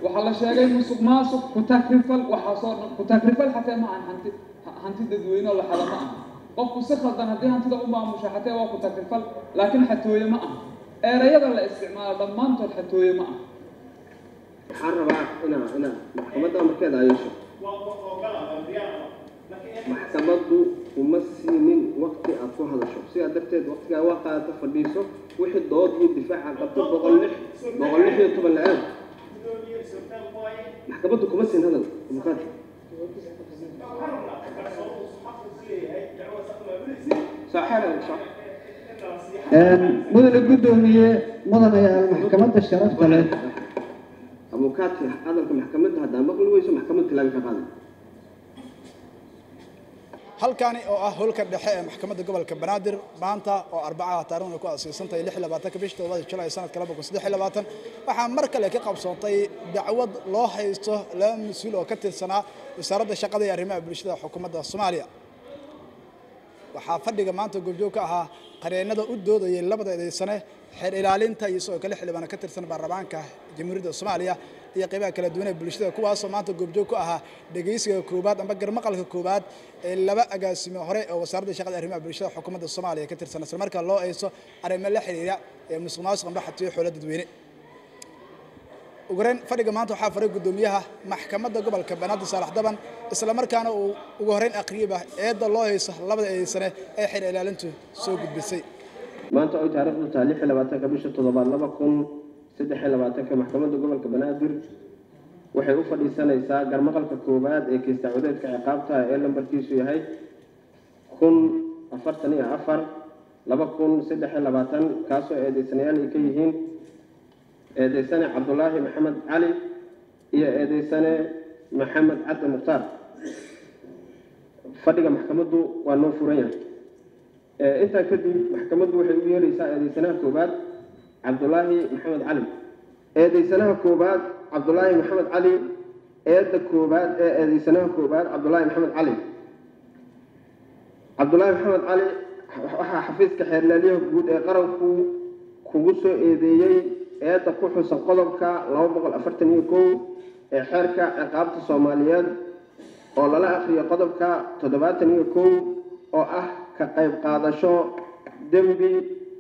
waxaa la sheegay musuq maasuq ku-takrifal waxaasoo dhan ku-takrifal xatee ma ahan hanti hanti dadweyne oo la xada ma aha qofku si khaldan haddii hantida u maamusha xatee waa ku-takrifal laakiin xatooye ma aha erayada la isticmaalo dhammaantood xatooye ma aha waxaan rabaa inaa inaa maxkamadda markeeda ayesho maxkamaddu uma siinin waqti aad ku hadasho sidaa darteed waqtigaa waa qaadata fadhiiso wixii dood iyo difaaca qabto boqol lix boqol lix iyo toban la-aad maxkamaddu kuma siin hadal abukaati soo xeer soo mudane guddoomiye mudan ayaa maxkamadda sharafta leh abukaati hadalka maxkamadda haddaa maqli weyso maxkamad tilaabi ka qaaday halkani oo ah holka dhexe ee maxkamadda gobolka banaadir maanta oo arbacaha taarikhna ku asiisantahay lix iyo labaatanka bishii todobada julaay sanadka laba kun saddex iyo labaatan waxaa mar kale ka qabsoontay dacwad loo haysto laba mas-uul oo ka tirsanaa wasaaradda shaqada iyo arrimaha bulshada xukuumadda soomaaliya waxaa fadhiga maanta goobjoog ka ahaa qareennada u doodayay labada eedeysane xeer ilaalinta iyo sidoo kale xildhibaana ka tirsan baarlamaanka jamhuuriyadda soomaaliya iyo qaybaha kala duwan ee bulshada kuwaasoo maanta goobjoog ku ahaa dhegeysiga koowaad amba garmaqalka koowaad ee laba agaasime hore oo wasaaradda shaqada arrimaha bulshada xukuumadda soomaaliya ka tirsan isla markaa loo eyso arrimo la xiriira ee musuq maasuq amba xatiyo xoolo dadweyne ugu horeyn fadhiga maanta waxaa faray guddoomiyaha maxkamadda gobolka banaadir saalax daban isla markaana uu ugu horeyn aqriyaba eedda loo hayso labada eedeysane ee xeer ilaalintu soo gudbisay maanta oy taariikhdu tahay lix iyo labaatanka bisha toddobaad laba kun saddex iyo labaatanka maxkamadda gobolka banaadir waxay u fadhiisanaysaa garmaqalka koowaad ee kiis dacwadeedka ciqaabta ee lambarkiisu yahay kun afartan iyo afar laba kun saddex iyo labaatan kaasoo eedeysanayaal ay ka yihiin eedeysane cabdulaahi maxamed cali iyo eedeysane maxamed cabdi mukhtaar fadhiga maxkamaddu waa noo furan yahay intaa kadib maxkamaddu waxay u yeeraysaa eedeysanaha koowaad cabdulaahi maxamed cali eedeysanaha koowaad cabdulaahi maxamed cali eedda koowaad ee eedeysanaha koowaad cabdulaahi maxamed cali cabdulaahi maxamed cali waxaa xafiiska xeerlaaliyaha guud ee qaranku kugu soo eedeeyey eedda ku xusan qodobka laba boqol afartan iyo kow ee xeerka ciqaabta soomaaliyeed oo lala akhriyo qodobka toddobaatan iyo kow oo ah ka qayb qaadasho dembi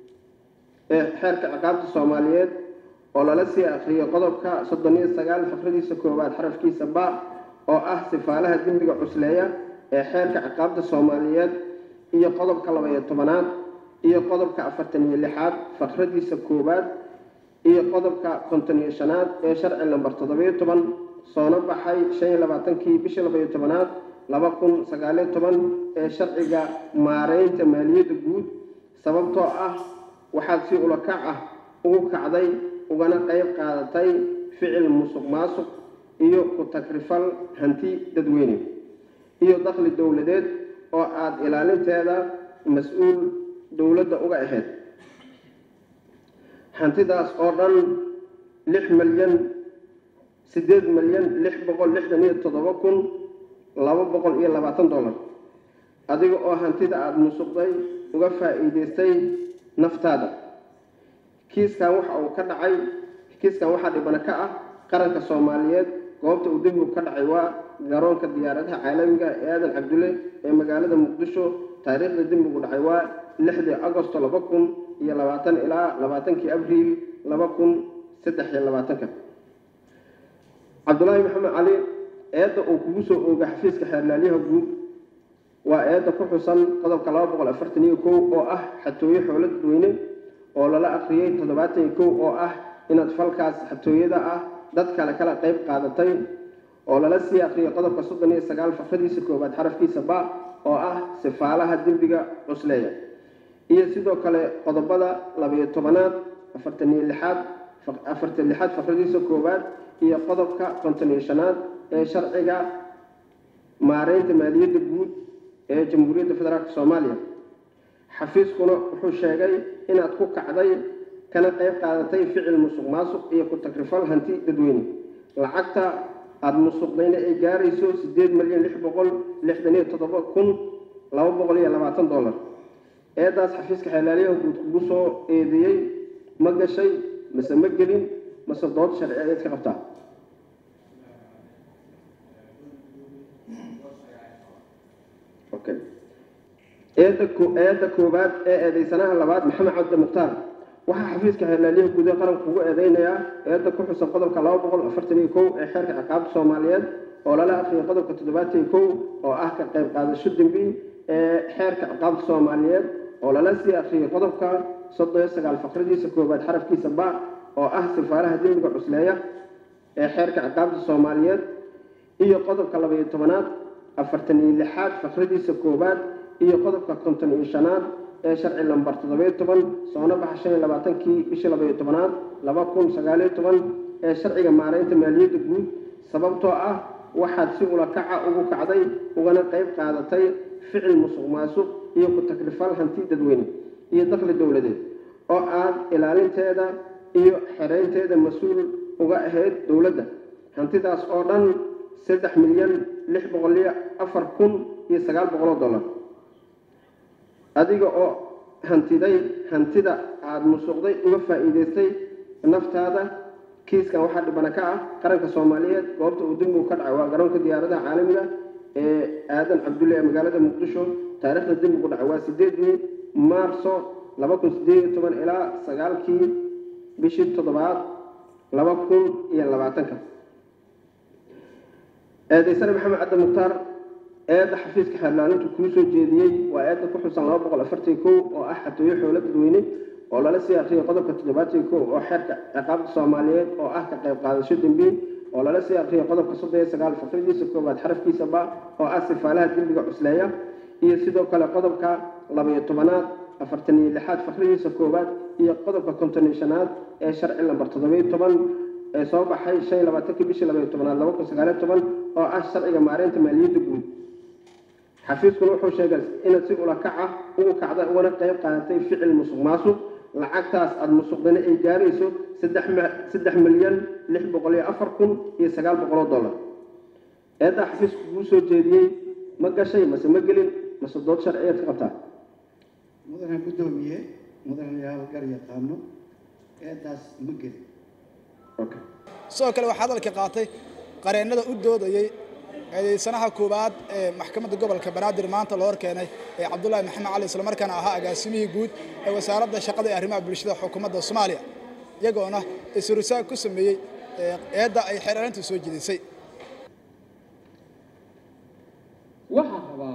ee xeerka ciqaabta soomaaliyeed oo lala sii akhriyo qodobka soddon iyo sagaal fakradiisa koowaad xarafkiisa ba oo ah sifaalaha dembiga cusleeya ee xeerka ciqaabta soomaaliyeed iyo qodobka laba-iyo tobanaad iyo qodobka afartan iyo lixaad fakradiisa koowaad iyo qodobka konton iyo shanaad ee sharci lambar toddobiyo toban soona baxay shan iyo labaatankii bishii laba-iyo tobanaad laba kun sagaaliyo toban ee sharciga maareynta maaliyadda guud sababtoo ah waxaad si ulakac ah ugu kacday ugana qayb qaadatay ficil musuq maasuq iyo ku takrifal hanti dadweyne iyo dakhli dowladeed oo aada ilaalinteeda mas-uul dowladda uga ahayd hantidaas oo dhan lix milyan siddeed milyan lix boqol lixdan iyo toddoba kun laba boqol iyo labaatan dollar adiga oo hantida aada musuqday uga faa'iidaystay naftaada kiiskan waxa uu ka dhacay kiiskan waxaa dhibana ka ah qaranka soomaaliyeed goobta uu dembigu ka dhacay waa garoonka diyaaradaha caalamiga ee aadan cabdulle ee magaalada muqdisho taariikhda dembigu dhacay waa lixdii agosto laba kun iyo labaatan ilaa labaatankii abriil laba kun saddex iyo labaatanka cabdulaahi maxamed cali eedda uu kugu soo ooga xafiiska xeerlaalyaha guud waa eedda ku xusan qodobka laba boqol afartan iyo kow oo ah xatooyo xoolo dadweyne oo lala akhriyey toddobaatan iyo kow oo ah inaad falkaas xatooyada ah dad kale kala qayb qaadatay oo lala sii akhriyey qodobka soddon iyo sagaal fakradiisa koowaad xarafkiisa ba oo ah sifaalaha dembiga cusleeya iyo sidoo kale qodobada labayo tobanaad afartan iyo lixaad afartan lixaad fakradiisa koowaad iyo qodobka konton iyo shanaad ee sharciga maareynta maaliyadda guud ee jamhuuriyadda federaalk soomaaliya xafiiskuna wuxuu sheegay inaad ku kacday kana qayb qaadatay ficil musuq maasuq iyo ku takrifal hanti dadweyne lacagta aada musuqdayna ay gaarayso siddeed milyan lix boqol lixdan iyo toddoba kun laba boqol iyo labaatan dollar eedaas xafiiska xeelaalyaha guud kugu soo eedeeyey ma gashay mase ma gelin mase dood sharci ayaad ka qabtaa okay eedda ko- eedda koowaad ee eedeysanaha labaad maxamed cabdi mukhtaar waxaa xafiiska xeerlaaliyaha guud ee qaranka ugu eedeynayaa eedda ku xusan qodobka laba boqol afartan iyo kow ee xeerka ciqaabta soomaaliyeed oo lala akhriyay qodobka toddobaatan iyo kow oo ah ka qayb qaadasho dembi ee xeerka ciqaabta soomaaliyeed oo lala sii akhriyay qodobka soddon iyo sagaal faqradiisa koowaad xarafkiisa ba oo ah sifaaraha dembiga cusleeya ee xeerka ciqaabta soomaaliyeed iyo qodobka laba iyo tobanaad afartan iyo lixaad faqradiisa koowaad iyo qodobka konton iyo shanaad ee sharci lambar toddobiyo toban soona baxa shan iyo labaatankii bishii laba iyo tobanaad laba kun sagaaliyo toban ee sharciga maaraynta maaliyadda guud sababtoo ah waxaad si ulakaca ugu kacday ugana qayb qaadatay ficil musuq maasuq iyo ku takrifal hanti dadweyne iyo dakhli dowladeed oo aad ilaalinteeda iyo xereynteeda mas-uul uga ahayd dowladda hantidaas oo dhan saddex milyan lix boqol iyo afar kun iyo sagaal boqol oo dollar adiga oo hantiday hantida aada musuqday uga faa'iidaystay naftaada kiiskan waxaa dhibana ka ah qaranka soomaaliyeed goobta uu dembigu ka dhacay waa garoonka diyaaradaha caalamiga ee aadan cabdulle ee magaalada muqdisho taariikhda dembigu dhacay waa sideedii maarso laba kun sideed iyo toban ilaa sagaalkii bishii toddobaad laba kun iyo labaatanka eedaysane maxamed cabdi mukhtaar eedda xafiiska xeerlaalintu kuu soo jeediyey waa eedda ku xusan laba boqol afartan kow oo ah xatooyo xoolo dadweyne oo lala sii akhriyay qodobka toddobaatan kow oo xeerka ciqaabta soomaaliyeed oo ah ka qayb qaadasho dembi oo lala sii akhriyay qodobka soddon iyo sagaal faqridiisa koowaad xarafkiisa ba oo ah sifaalaha dembiga cusleeya iyo sidoo kale qodobka laba-iyo tobanaad afartan iyo lixaad faqridiisa koowaad iyo qodobka konton iyo shanaad ee sharci lambar toddobiyo toban ee soo baxay shan iyo labaatankii bishii laba iyo tobanaad laba kun sagaaliyo toban oo ah sharciga maareynta maaliyadda guud xafiiskuna wuxuu sheegay inaad si ula kaca ugu kacda ugana qayb qaadatay ficil musuq maasuq lacagtaas aada musuqdana ay gaarayso saddex ma- saddex milyan lix boqol iyo afar kun iyo sagaal boqol oo dollar eeddaa xafiisku kuu soo jeediyey ma gashay mase ma gelin mase dood sharciyeed ka qabtaa mudane guddoomiye mudanayaal gar yaqaano eedaas ma gelin okay sidoo kale waxaa hadalka qaatay qareennada u doodayey eedeysanaha koowaad ee maxkamadda gobolka banaadir maanta loo horkeenay ee cabdullaahi maxamed cali islamarkaana ahaa agaasimihii guud ee wasaaradda shaqada ee arrimaha bulshada xukuumadda soomaaliya iyagoona isrusaag ku sameeyey ee eedda ay xeeraarintu soo jedisay waxaan rabaa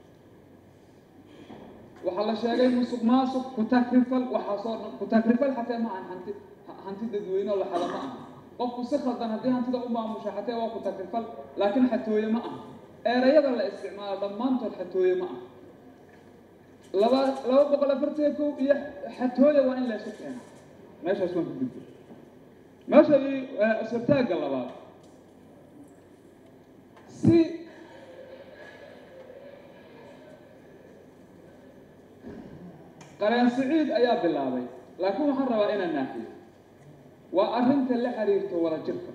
waxaa la sheegay musuq maasuq ku takrifal waxaasoo dhan ku takrifal xatee ma ahan hanti ha- hanti dadweyne oo la xada ma aha qofku si khaldan haddii hantida u maamusha xatee waa ku takrifal laakiin xatooye ma aha erayada la isticmaalo dhammaantood xatooye ma aha laba laba boqol afartan kow iyo xatooye waa in la isu keena meeshaas waan ku gudbay meesha ii isbitaagga labaad si qareen siciid ayaa bilaabay laakiin waxaan rabaa inaan naaxiyo waa arrinta la xiriirto wada jirka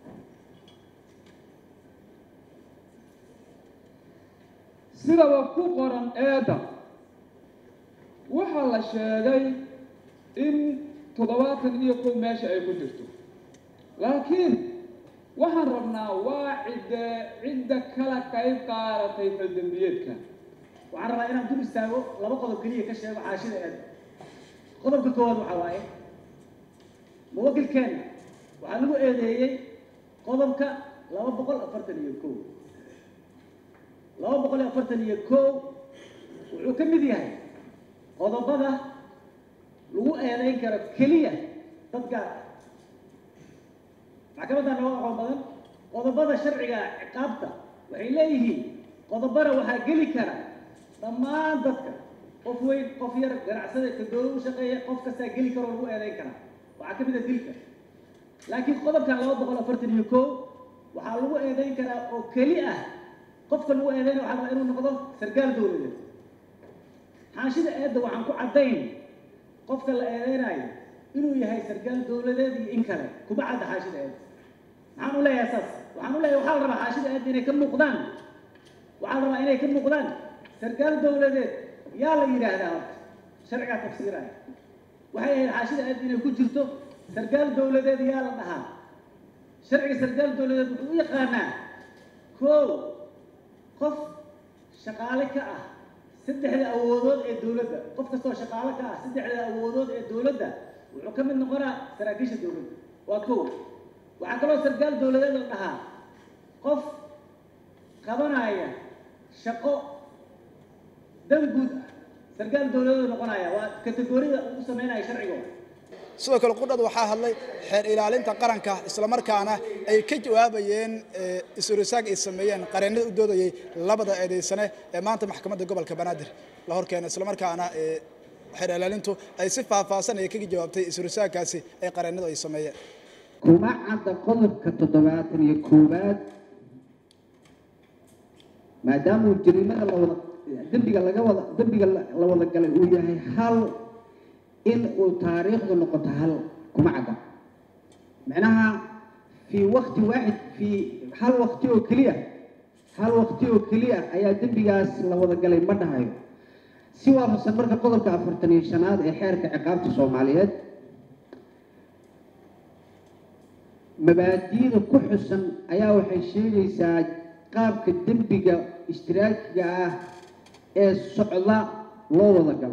sidaba ku qoran eedda waxaa la sheegay in toddobaatan iyo kow meesha ay ku jirto laakiin waxaan rabnaa waa cidde cidda kala qayb qaadatay faldembiyeedka waxaan rabaa inaan dul istaago laba qodob keliya ka sheego xaashida eed qodobka koowaad waxaa waaye muwakilkeenna waxaa lagu eedeeyey qodobka laba boqol afartan iyo kow laba boqol iyo afartan iyo kow wuxuu ka mid yahay qodobada lagu eedeyn karo keliya dad gaar ah maxkamadda nooga aqoon badan qodobada sharciga ciqaabta waxay leeyihiin qodobana waxaa geli kara dhammaan dadka qof weyn qof yar ganacsada ka dowlad u shaqeeya qof kastaa geli karoo lagu eedeyn karaa waxaa ka mid a dilka laakiin qodobkan laba boqol afartan iyo kow waxaa lagu eedeyn karaa oo keli ah qofka lagu eedeynaya waxaa rabaa inuu noqdo sargaal dowladeed xaashida eedda waxaan ku caddayn qofka la eedeynayo inuu yahay sargaal dowladeed iyo in kale kuma cadda xaashida eedda maxaan u leeyahay saas waxaan u leeyahay waxaa la rabaa xaashida eedda inay ka muuqdaan waxaa la rabaa inay ka muuqdaan sarkaal dowladeed yaa la yidhaahdaa horta sharcigaa tafsiiraya waxay ahayd xaashida eed inay ku jirto sarkaal dowladeed yaa la dhahaa sharciga sarkaal dowladeed wuxuu u yaqaanaa kow qof shaqaale ka ah saddexda awoodood ee dowladda qof kastoo shaqaale ka ah saddexda awoodood ee dowladda wuxuu ka mid noqonaa saraakiisha dowladda waa kow waxaa kaloo sarkaal dowladeed la dhahaa qof qabanaya shaqo dan guud ah sarkaal dowladeed noqonaya waa kategorida ugu sameynaya sharcigooda sidoo kale qudhad waxaa hadlay xeer ilaalinta qaranka islamarkaana ay ka jawaabayeen isurisaag ay sameeyeen qareennada u doodayay labada eedeysane ee maanta maxkamadda gobolka banaadir la horkeena islamarkaana xeer ilaalintu ay si faahfaahsan ay kaga jawaabtay isurisaagkaasi ay qareennadu ay sameeyeen kuma cadda qodobka toddobaatan iyo koowaad maadaamuu jariimada lawada dembiga laga wada dembiga la wada galay uu yahay hal in uu taariikhdu noqoto hal kuma cadda macnaha fii wakti waaxid fii hal wakti oo keliya hal wakti oo keliya ayaa dembigaas la wada galay ma dhahayo si waafaqsan marka qodobka afartan iyo shanaad ee xeerka ciqaabta soomaaliyeed mabaadi'da ku xusan ayaa waxay sheegaysaa qaabka dembiga ishtiraakiga ah ee socda loo wada galo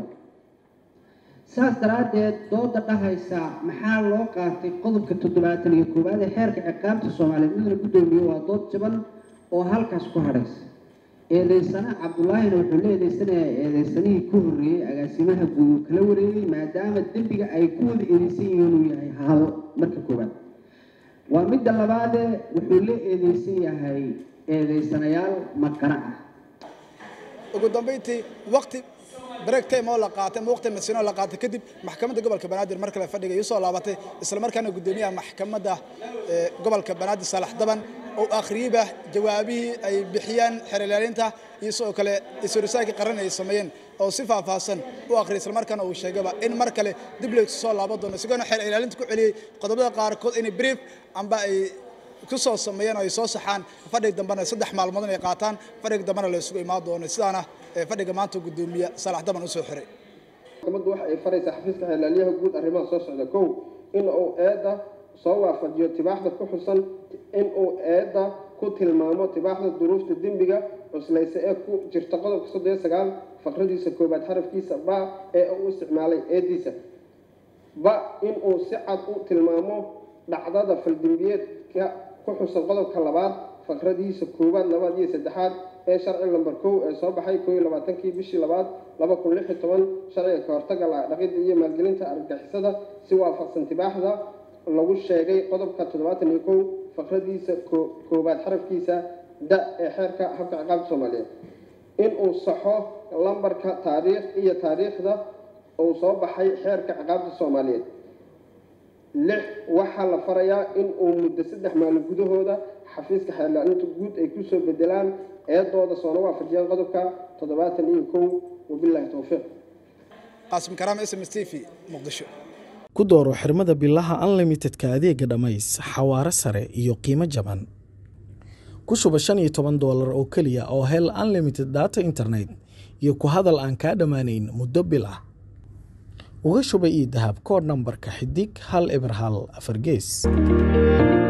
saas daraaddeed dooda dhahaysa maxaa loo qaatay qodobka toddobaatan iyo koowaad ee xeerka ciqaabta soomaaliyeed midna guddoomiye waa dood jaban oo halkaas ku hadhaysa eedeysana cabdullaahina wuxuu la eedeysanayaa eedeysanihii ku horreeyey agaasimaha guud uu kala wareegay maadaama dembiga ay ku wada eedeysan yihiin inuu yahay hal marka koowaad waa midda labaadee wuxuu la eedeysan yahay eedeysanayaal maqana ah ugu dambeyntii waqti break time oo la qaatay ama waqti masiino la qaatay kadib maxkamadda gobolka banaadir mar kale fadhiga soo laabatay isla markaana guddoomiyaha maxkamadda gobolka banaadir saalax daban oo akhriyeyba jawaabihii ay bixiyaan xeer ilaalinta iyo sidoo kale isorisaagii qaran ay sameeyeen oo si faahfaahsan u akhriyay isla markaana uu sheegaba in mar kale dib loo soo laaban doono isagoona xeer ilaalinta ku celiyey qodobada qaarkood inay brief amba ay ku soo sameeyeen oo ay soo saxaan fadhiga dambena saddex maalmood inay qaataan fadhiga dambena la isugu imaan doono sidaana fadhiga maanta guddoomiye saalax daban u soo xiray maxkamaddu waxa ay faraysaa xafiiska xeelaalyaha guud arrimaha soo socda kow in uu eedda soo waafajiyo tibaaxda ku xusan in uu eedda ku tilmaamo tibaaxda duruufta dembiga cuslaysa ee ku jirta qodobka soddon iyo sagaal faqradiisa koobaad xarafkiisa ba ee uu isticmaalay eeddiisa ba in uu si cad u tilmaamo dhacdada faldembiyeedka ku xusan qodobka labaad faqradiisa koowaad labaad iyo saddexaad ee sharci lamber kow ee soo baxay koo iyo labaatankii bishii labaad laba kun lix iyo toban sharciga ka hortaga dhaqidda iyo maalgelinta argagixisada si waafaqsan tibaaxda lagu sheegay qodobka toddobaatan iyo kow faqradiisa koowaad xarafkiisa da ee xeerka habka ciqaabta soomaaliyeed in uu saxo lambarka taariikh iyo taariikhda uu soo baxay xeerka ciqaabta soomaaliyeed lix waxaa la farayaa in uu muddo saddex maalin gudahooda xafiiska xeerlaalinta guud ay kusoo bedelaan eedooda soona waafajiyaan qodobka toddobaatan iyo kow wabilaahi towfiiq qaasim karaam s m s t v muqdisho ku dooro xirmada bilaha unlimitedka adeega dhammays xawaaro sare iyo qiimo jaban ku shuba shan iyo toban doolar oo keliya oo hel unlimited data internet iyo ku hadal aan kaa dhammaanayn muddo bil ah uga shuba io dahab koodh nambarka xidig hal eber hal afar gees